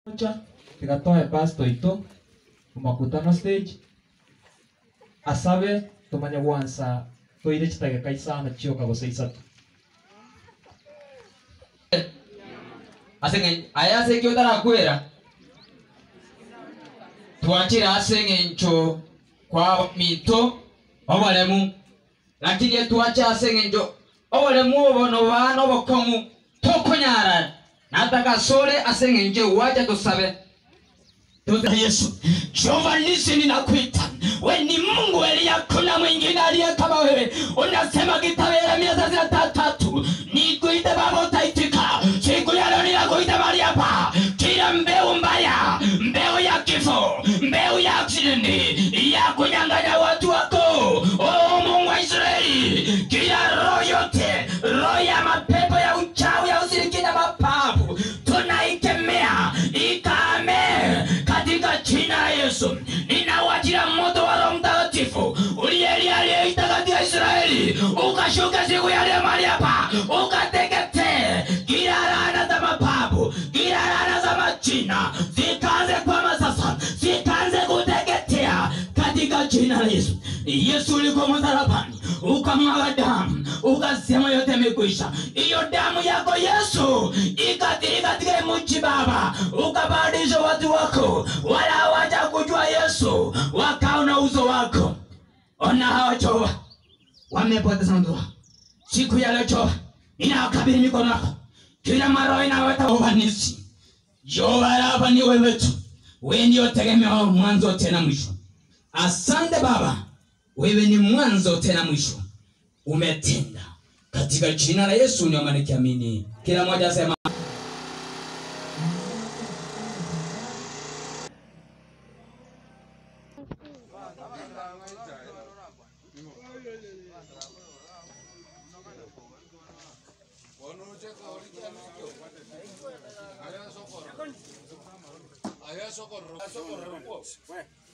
moja tikatoe pastor ito mumakutano stage asabe tumanye gwansa toire chitageka isano chioka gose isatu asenge aya asenge utarakwera twachira asenge ncho kwa mito obolemu lakini twacha asenge ncho obolemu obono bana obokomu tokonyara nataka sole asenge nje wacha tusabe Tuza Yesu, Jehova nisi ninakuita. We ni Mungu Elia, hakuna mwingine aliye kama wewe. Unasema kitabu ya Yeremia thelathini na tatu, nikuite Baba utaitika. Siku ya leo ninakuita mahali hapa. Kila mbeu mbaya, mbeu ya kifo, mbeu ya aksidenti, ya kunyang'anya watu wako, oh Mungu wa Israeli, kila roho yote, roho ya mapepo ya uchawi, ya ushirikina, mapavu, tunaikemea ikame katika jina la Yesu. Ninawajia moto wa Roho Mtakatifu uliyelia aliyeita katika Israeli, ukashuka siku ya leo mahali hapa, ukateketee kila laana za mababu, kila laana za majina, zikaanze kwama sasa, zikaanze kuteketea katika jina la Yesu. Yesu ulikuwa msalabani, ukamwaga damu, ukasema yote imekwisha. Hiyo damu yako Yesu ikatiri katika mji Baba, ukabadilisha watu wako, wala hawaja kujua Yesu, wakaona uso wako. Ona hawa Jehova wamepoteza ndoa. Siku ya leo Jehova, ninawakabidhi mikono yako, kila maroho inaweta ufanisi. Jehova, hapa ni wewe tu, wewe ndio tegemeo mwanzo tena mwisho. Asante Baba, wewe ni mwanzo tena mwisho, umetenda katika jina la Yesu ndio maana nikiamini. Kila mmoja asema Allá socorro. Allá socorro.